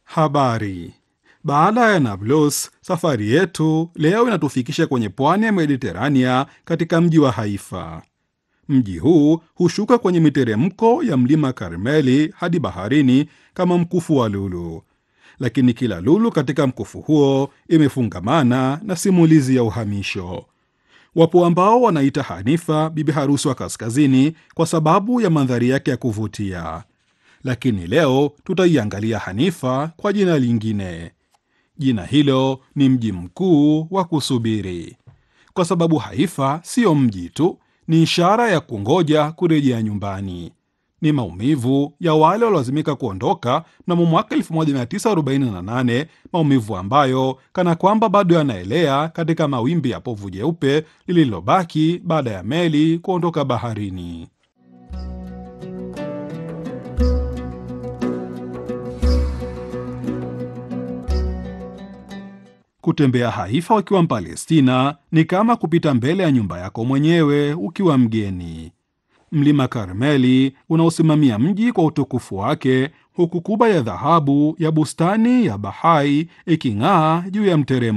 Habari. Baada ya Nablus, safari yetu leo inatufikisha kwenye pwani ya Mediterania katika mji wa Haifa. Mji huu hushuka kwenye miteremko ya mlima Karmeli hadi baharini kama mkufu wa lulu, lakini kila lulu katika mkufu huo imefungamana na simulizi ya uhamisho. Wapo ambao wanaita Hanifa bibi harusi wa kaskazini kwa sababu ya mandhari yake ya kuvutia, lakini leo tutaiangalia Hanifa kwa jina lingine. Jina hilo ni mji mkuu wa kusubiri, kwa sababu Haifa siyo mji tu, ni ishara ya kungoja kurejea nyumbani. Ni maumivu ya wale waliolazimika kuondoka mnamo mwaka 1948, maumivu ambayo kana kwamba bado yanaelea katika mawimbi ya povu jeupe lililobaki baada ya meli kuondoka baharini. Kutembea Haifa ukiwa Mpalestina ni kama kupita mbele ya nyumba yako mwenyewe ukiwa mgeni. Mlima Karmeli unaosimamia mji kwa utukufu wake, huku kuba ya dhahabu ya bustani ya Bahai iking'aa juu ya mteremko.